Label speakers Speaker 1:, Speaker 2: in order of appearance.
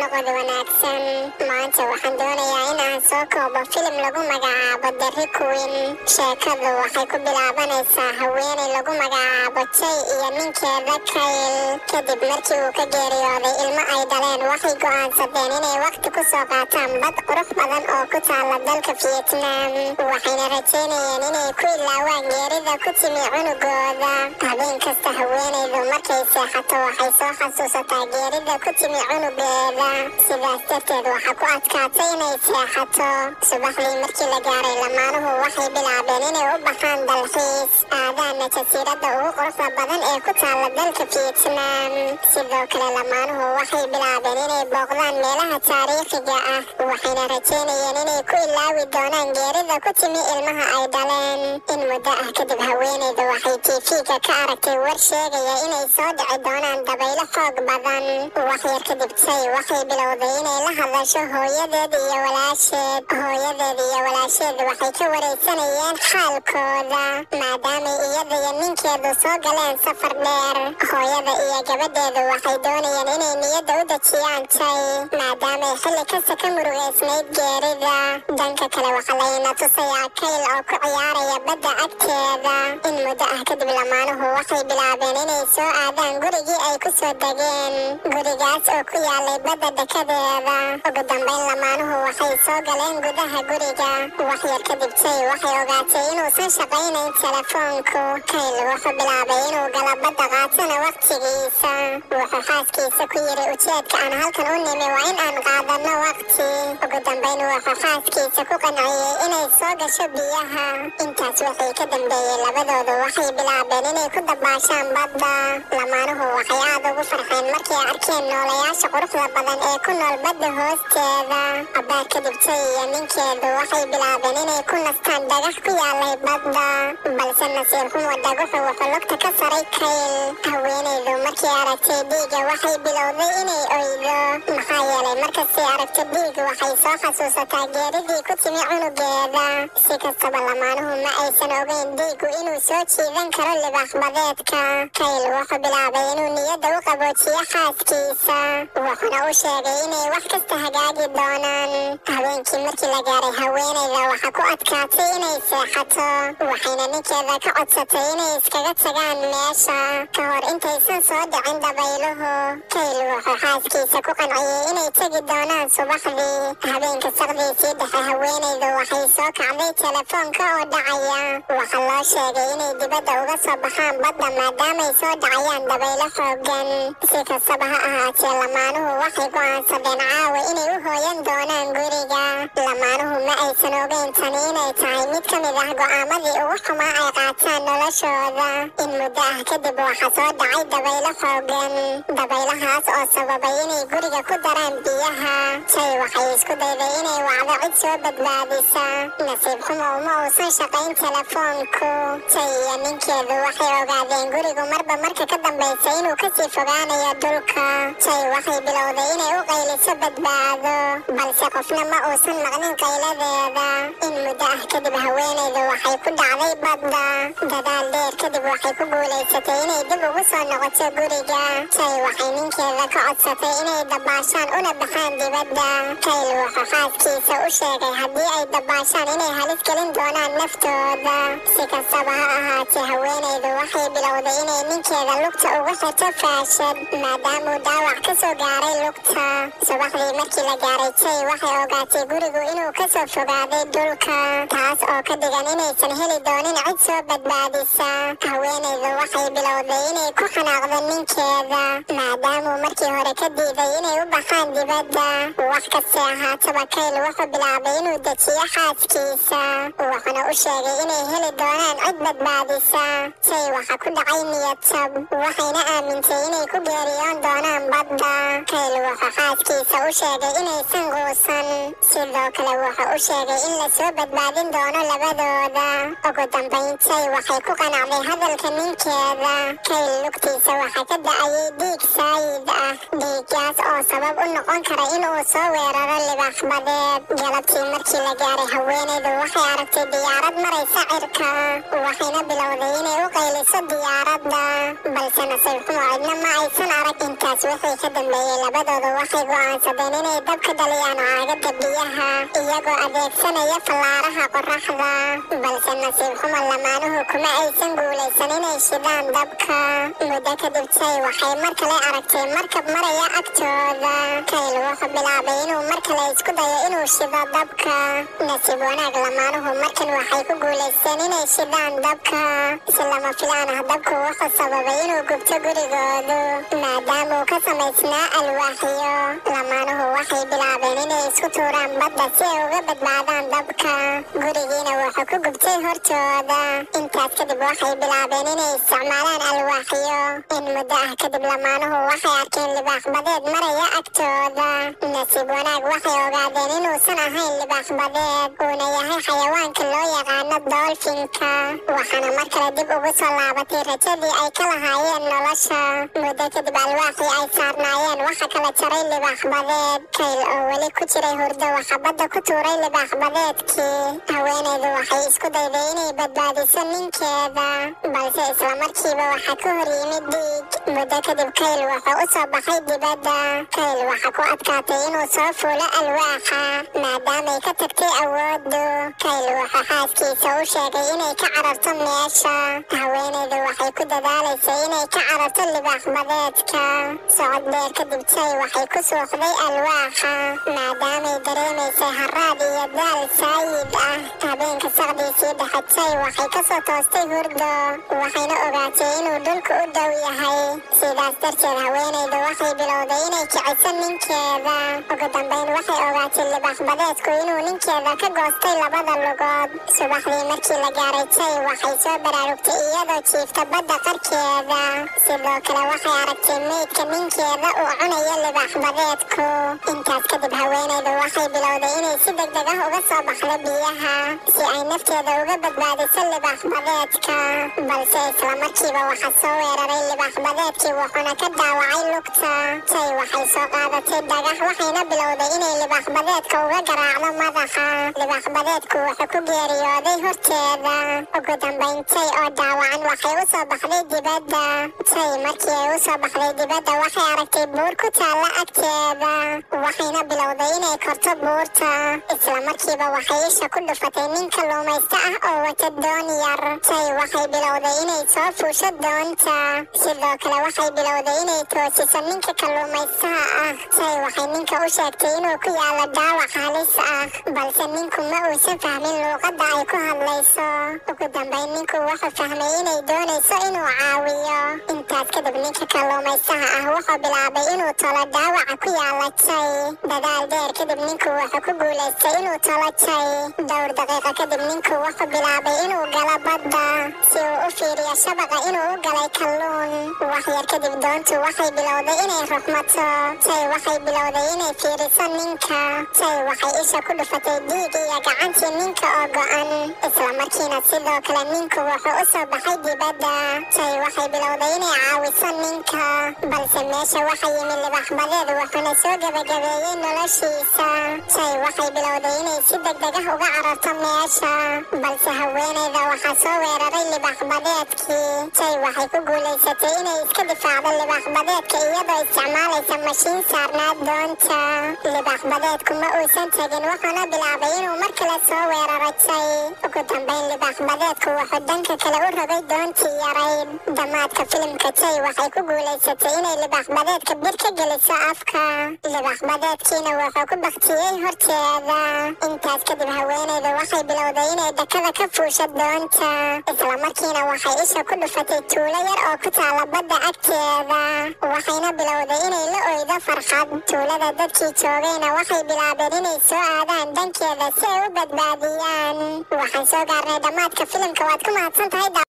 Speaker 1: noqod wanaagsan maanta waxaan doonayaa inaan soo koobo filim lagu magacaabo the queen sheekadu waxay ku bilaabanaysaa haweenay lagu magacaabo jay iyo ninkeeda kayl kadib markii uu ka geeriyooday ilmo ay dhaleen waxay go'aansadeen inay waqti ku soo qaataan bad qurux badan oo ku taala dalka vietnam waxayna rajaynayeen inay ku ilaawaan geerida ku timi cunugooda habeen kasta haweenaydu markay seexato waxay soo xasuusataa geerida ku timi cunugeeda sidaas darteed waxaa ku adkaatay inay seexato subaxdii markii la gaaray lamaanuhu waxay bilaabeen inay u baxaan dalxiis aadaana jasiiradda ugu quruxda badan ee ku taala dalka vietnam sidoo kale lamaanuhu waxay bilaabeen inay booqdaan meelaha taariikhiga ah waxayna rajaynayeen inay ku ilaawi doonaan geerida ku timi ilmaha ay dhaleen in muddo ah kadib haweenayda waxay tiifiga ka aragtay war sheegaya inay soo dhici doonaan dabaylo xoog badan wax yar kadib jay waxay bilowday inay la hadasho hooyadeed iyo walaasheed hooyadeed iyo walaasheed waxay ka waraysanayeen xaalkooda maadaamay iyada iyo ninkeedu soo galeen safar dheer hooyada iyo gabadheedu waxay doonayeen inay niyadda u dejiyaan jay maadaamay xilli kasta ka murugaysnayd geerida dhanka kale waxaa layna tusayaa kayl oo ku ciyaaraya badda agteeda in muddo ah kadib lamaanuhu waxay bilaabeen inay soo aadaan gurigii ay ku soo degeen gurigaas oo ku yaalay badda dekadeeda ugu dambayn lamaanuhu waxay soo galeen gudaha guriga wax yar kadib jay waxay ogaatay inuusan shaqaynayn telefoonku kayl wuxuu bilaabay inuu galo badda qaatana waqtigiisa wuxuu xaaskiisa ku yiri ujeedka aan halkan u nimi waa in aan qaadanno waqti ugu dambayn wuxuu xaaskiisa ku qanciyey inay soo gasho biyaha intaas wixii ka dambeeyey labadoodu waxay bilaabeen inay ku dabaashaan badda lamaanuhu waxay aad ugu farxeen markay arkeen noolayaasha quruxda badan ee ku nool badda hoosteeda abbaar kadib jay iyo ninkeedu waxay bilaabeen inay ku nastaan dhagax ku yaalay badda balse nasiir xumo dhagaxu wuxuu lugta ka saray kayl haweenaydu markii aragtay dhiiga waxay bilowday inay oydo maxaa yeelay markastay aragto dhiig waxay soo xasuusataa geeridii ku timi cunugeeda si kastaba lamaanuhu ma aysan ogeyn dhiigu inuu soo jiidan karo libaaxbadeedka kayl wuxuu bilaabay inuu niyadda u qaboojiyo xaaskiisa wuxuuna u sheegay inay wax kasta hagaagi doonaan habeenkii markii la gaaray haweenayda waxaa ku adkaatay inay seexato waxayna ninkeeda ka codsatay inay iskaga tagaan meesha ka hor intaysan soo dhicin dabayluhu kayl wuxuu xaaskiisa ku qanciyey inay tegi doonaan subaxdii habeenka saqdiisii dhexe haweenaydu waxay soo kacday telefoonka oo dhacaya waxaa loo sheegay inay dibadda uga soo baxaan badda maadaamay soo dhacayaan dabaylo xoogan si kastaba ha ahaatee lamaanuhu waxay go'aansadeen caawa inay u hooyan doonaan guriga lamaanuhu ma aysan ogeyn tani inay tahay mid ka mid ah go'aamadii ugu xumaa ay qaataan noloshooda in muddo ah kadib waxaa soo dhacay dabaylo xoogan dabaylahaas oo sababay inay guriga ku daraan biyaha jay waxay isku dayday inay wacdo cid soo badbaadisa nasiib xumo uma uusan shaqayn telefoonku jay iyo ninkeedu waxay ogaadeen gurigu marba marka ka dambaysa inuu kasii fogaanayo dhulka jay waxay bilowday inay u qayliso badbaado balse qofna ma uusan maqlin qayladeeda in muddo ah kadib haweenaydu waxay ku dhacday badda dadaal dheer kadib waxay ku guulaysatay inay dib ugu soo noqoto guriga jay waxay ninkeeda ka codsatay inay dabaashaan una baxaan dibadda kayl wuxuu xaaskiisa u sheegay haddii ay dabaashaan inay halis gelin doonaan naftooda si kastaba ha ahaatee haweenaydu waxay bilowday inay ninkeeda lugta ugu xirto faashad maadaamuu dhaawac ka soo gaaray lugta subaxdii markii la gaaray jay waxay ogaatay gurigu inuu ka soo fogaaday dhulka taas oo ka dhigan inaysan heli doonin cid soo badbaadisa haweenaydu waxay bilowday inay ku xanaaqdo ninkeeda maadaamuu markii hore ka diiday inay u baxaan dibadda wax kastay ahaataba kayl wuxuu bilaabay inuu dejiyo xaaskiisa wuxuuna u sheegay inay heli doonaan cid badbaadisa jay waxa ku dhacay niyadtab waxayna aamintay inay ku geeriyoon doonaan badda kayl wuxuu xaaskiisa u sheegay inaysan quusan sidoo kale wuxuu u sheegay in lasoo badbaadin doono labadooda ugu dambayn jay waxay ku qanacday hadalka ninkeeda kayl lugtiisa waxaa ka da'ayay dhiig saayid ah dhiiggaas oo sabab u noqon noqon kara inuu soo weeraro libaax badeed galabtii markii la gaaray haweenaydu waxay aragtay diyaarad maraysa cirka waxayna bilowday inay u qayliso diyaaradda balse nasiib xumo cidna ma aysan arag intaas wixii ka dambeeyey labadoodu waxay go'aansadeen inay dabka dhaliyaan caagada biyaha iyagoo adeegsanaya fallaaraha qoraxda balse nasiib xumo lamaanuhu kuma aysan guulaysan inay shidaan dabka muddo kadib tay waxay mar kale aragtay markab maraya agtooda kayl wuxuu bilaabay inuu mar kale isku dayo inuu shido dabka nasiib wanaag lamaanuhu markan waxay ku guulaysteen inay shidaan dabka si lama filaan ah dabku wuxuu sababay inuu gubto gurigoodu maadaama uu ka samaysnaa alwaaxyo lamaanuhu waxay bilaabeen inay isku tuuraan badda si ay uga badbaadaan dabka gurigiina wuxuu ku gubtay hortooda intaas kadib waxay bilaabeen inay isticmaalaan alwaaxyo in muddo ah kadib lamaanuhu waxay arkeen libaax badeed maraya agtooda nasiib wanaag waxay ogaadeen inuusan ahayn libaax badeed uuna yahay xayawaanka loo yaqaano doolfinka waxaana mar kale dib ugu soo laabatay rajadii ay ka lahaayeen nolosha muddo kadib alwaaxii ay saarnaayeen waxa kala jaray libaax badeed kayl oo weli ku jiray hurdo waxa badda ku tuuray libaax badeedkii haweenaydu waxay isku dayday inay badbaadiso ninkeeda balse isla markiiba waxaa ka hor yimid dhiig muddo kadib kayl wuxuu u soo baxay dibadda kayl waxa ku adkaatay inuu soo fuulo alwaaxa maadaamay ka tagtay awooddu kayl wuxuu xaaskiisa u sheegay inay ka cararto meesha haweenaydu waxay ku dadaalaysay inay ka cararto libaax badeedka socod dheer kadib tay waxay ku suuxday alwaaxa maadaamay dareemaysay haraad iyo daal saayid ah habeenka saqdiisii dhexatay waxay ka soo toostay hurdo waxayna ogaatay inuu dhulka u dhow yahay sidaas darteed haweenaydu waxay bilowday inay kiciso ninkeeda ugu dambayn waxay ogaatay libaax badeedku inuu ninkeeda ka goostay labada lugood subaxdii markii la gaaray tay waxay soo baraarugtay iyadoo jiifta badda qarkeeda sidoo kale waxay aragtay meydka ninkeeda uu cunayo libaax badeedku intaas kadib haweenaydu waxay bilowday inay si degdeg ah uga soo baxdo biyaha si ay nafteeda uga badbaadiso libaax badeedka balse isla markiiba waxaa soo weeraray libaax badeedkii wuxuuna ka daawacay lugta tay waxay soo qaadatay dhagax waxayna bilowday inay libaax badeedka uga garaacdo madaxa libaax badeedku wuxuu ku geeriyooday horteeda ugu dambayn tay oo daawacan waxay u soo baxday dibadda tay markii ay u soo baxday dibadda waxay aragtay buur ku taalla agteeda waxayna bilowday inay korto buurta isla markiiba waxay isha ku dhufatay nin kalluumaysto ah oo wata doon yar tay waxay bilowday inay soo fuusho doonta sidoo kale waxay bilowday inay toosiso ninka kalluumaystaha ah tay waxay ninka u sheegtay inuu ku yaalo dhaawac halis ah balse ninku ma uusan fahmin luuqadda ay ku hadlayso ugu dambayn ninku wuxuu fahmay inay doonayso inuu caawiyo intaas kadib ninka kalluumaystaha ah wuxuu bilaabay inuu tolo dhaawaca ku yaala tay dadaal dheer kadib ninku wuxuu ku guulaystay inuu tolo tay dhowr daqiiqo kadib ninku wuxuu bilaabay inuu galo badda si uu u fiiriyo shabaqa inuu u galay kalluun wax yar kadib doontu waxay bilowday inay ruxmato tay waxay bilowday inay fiiriso ninka tay waxay isha ku dhufatay dhiig iyo gacantii ninka oo go'an isla markiina sidoo kale ninku wuxuu u soo baxay dibadda tay waxay bilowday inay caawiso ninka balse meesha waxa yimi libax badeed wuxuuna soo gebagabeeyey noloshiisa tay waxay bilowday inay si degdeg ah uga cararto meesha balse haweenayda waxaa soo weeraray libax badeedkii tay waxay ku guulaysatay inay iska difaacdo libax badeedka iyadoo isticmaalaysa mashiin saarnaa doonta libax badeedku ma uusan tegin wuxuuna bilaabay inuu mar kale soo weeraro tay ugu dambayn libax badeedku wuxuu dhanka kale u rogay doontii yarayd dhammaadka filimka tay waxay ku guulaysatay inay libax badeedka bir ka geliso afka libax badeedkiina wuxuu ku baktiyey horteeda intaas kadib haweenaydu waxay bilowday inay dakada ka fuusho doonta isla markiina waxay isha ku dhufatay tuulo yar oo ku taala badda agteeda waxayna bilowday inay la oydo farxad tuulada dadkii joogayna waxay bilaabeen inay soo aadaan dhankeeda si ay u badbaadiyaan waxaan soo gaarnay dhammaadka filimka waad ku mahadsan tahay